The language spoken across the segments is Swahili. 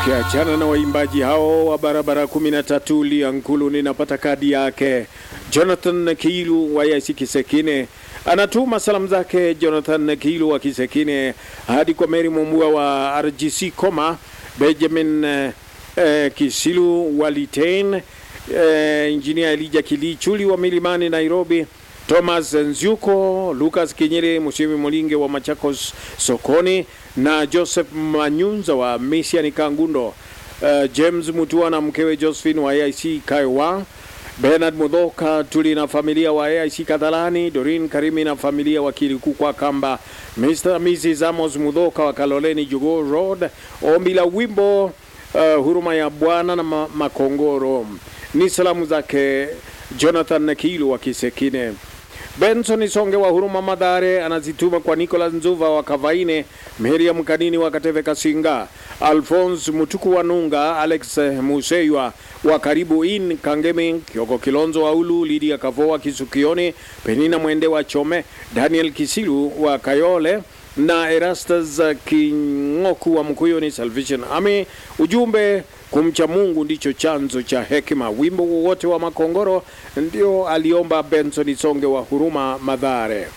Ukiachana na waimbaji hao wa barabara 13 Liankulu, ninapata kadi yake. Jonathan Kiilu wa Yasi Kisekine anatuma salamu zake. Jonathan Kiilu wa Kisekine hadi kwa Mary Mumbua wa RGC Koma, Benjamin eh, eh, Kisilu wa Litein, eh, Injinia Elija Kilichuli wa Milimani Nairobi, Thomas Nzyuko, Lucas Kinyere, Musimi Molinge wa Machakos sokoni na Joseph Manyunza wa Misiani Kangundo, uh, James Mutua na mkewe Josephine wa AIC Kaiwa, Bernard Mudhoka tuli na familia wa AIC Kadhalani, Dorin Karimi na familia wa Kilikukwa Kamba, Mr. Mrs. Amos Mudhoka wa Kaloleni Jugo Road, ombi la wimbo uh, huruma ya Bwana na ma Makongoro. Ni salamu zake Jonathan Kilu wa Kisekine. Benson Songe wa Huruma Madhare anazituma kwa Nicolas Nzuva wa Kavaine, Miriam Kanini wa Kateve Kasinga, Alphonse Mutuku wa Nunga, Alex Museywa wa Karibu In Kangemi, Kioko Kilonzo wa Ulu, Lydia Kavoa Kisukioni, Penina Mwende wa Chome, Daniel Kisilu wa Kayole na Erastus Kingoku wa Mkuyuni Salvation Army. Ujumbe, kumcha Mungu ndicho chanzo cha hekima. Wimbo wowote wa Makongoro ndio aliomba Benson Songe wa Huruma Madhare.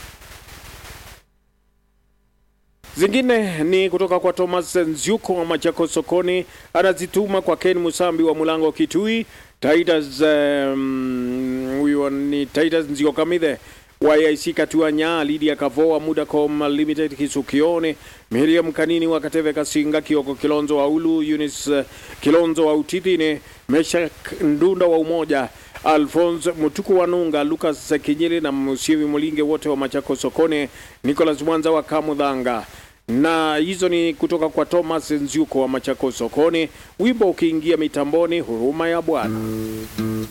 Zingine ni kutoka kwa Thomas Nzyuko wa Machako sokoni, anazituma kwa Ken Musambi wa Mulango Kitui, Titus um, huyo ni Titus Nzio Kamithe YIC Katuanya, Lydia Kavoa, Mudacom Limited Kisukione, Miriam Kanini wa Kateve Kasinga, Kioko Kilonzo wa Ulu, Eunice uh, Kilonzo wa Utitine, Meshak Ndunda wa Umoja, Alphonse Mutuku wa Nunga, Lucas Kinyili na Musiwi Mulinge wote wa Machako Sokone, Nicholas Mwanza wa Kamudhanga na hizo ni kutoka kwa Thomas Nzyuko wa Machako Sokoni. Wimbo ukiingia mitamboni, huruma ya Bwana.